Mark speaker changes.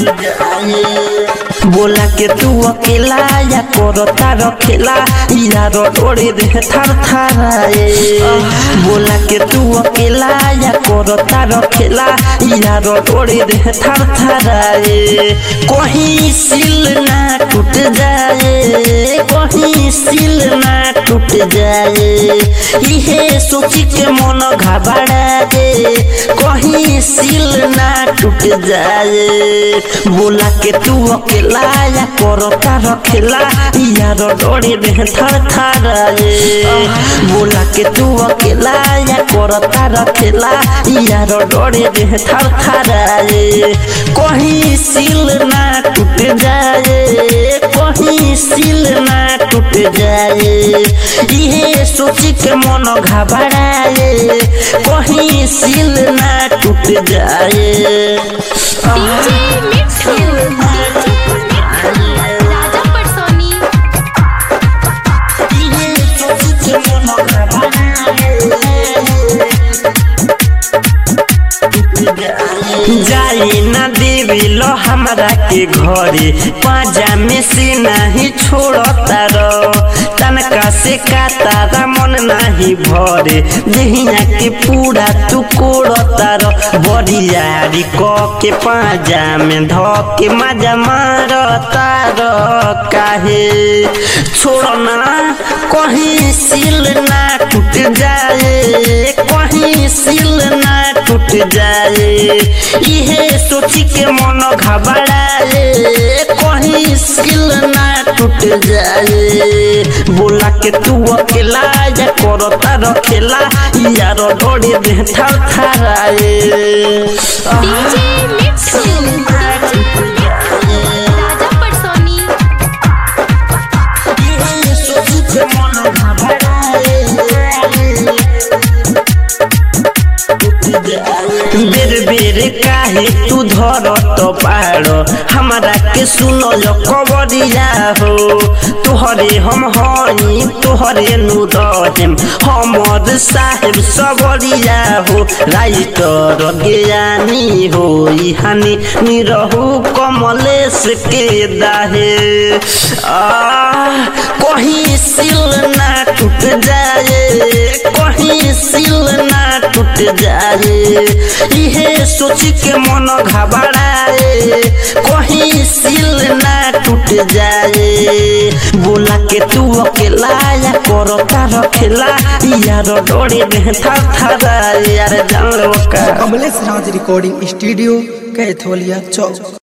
Speaker 1: बोला के तू अकेला या करता रखेला यार डोरे दे थर थराए बोला के तू अकेला या करता रखेला यार डोरे दे थर थराए कहीं सिल ना टूट जाए कहीं सिल ना टूट जाए इहे सोची के मन घबराए कहीं सिल ना टूट जाए बोला के तू अकेला या करता रखेला यार डोरे दे थर थराए बोला के तू अकेला या करता रखेला यार डोरे दे थर थराए कहीं सिल ना टूट जाए कहीं सिल ना टूट जाए इहे सोची के मन घबराए कहीं सिल ना टूट जाए
Speaker 2: डीजे मिट्ठू राजा परसोनी
Speaker 1: इहे सोची के मन घबराए जाई ना देवी लो हमरा के घरे पाजा में से नहीं छोड़ता रो तनका से कातारा मन नहीं भरे देहिया के पूरा तू कोड़ता रो बरियारी क के पाजा में ध के मजा मारता रो काहे छोड़ना कहीं सिल ना टूट जाए कहीं सिल ना टूट जाए इहे सोची के मन घबराए कहीं सिल ना टूट जाए बोला के तू अकेला या करता रखेला यार डोरे दे थर थराए
Speaker 2: डीजे मिट्ठू राजा परसोनी
Speaker 1: इहे सोची के मन घबराए बेर बेर काहे तू धर तो पारो हमारा के सुनो जो कबरिया हो तोहरे हम हई तोहरे नु रहेम हमर साहेब सबरिया हो राइटर ज्ञानी हो हानि निरहु कमलेश के दाहे आ कहीं सिल ना टूट जाए कहीं सिल ना टूट जाए इहे सोच के मन घबराए कहीं सिल ना टूट जाए बोला के तू अकेला या करता रखेला यार डोरे में थर थर यार जान लो का
Speaker 3: कमलेश राज रिकॉर्डिंग स्टूडियो कैथोलिया चौक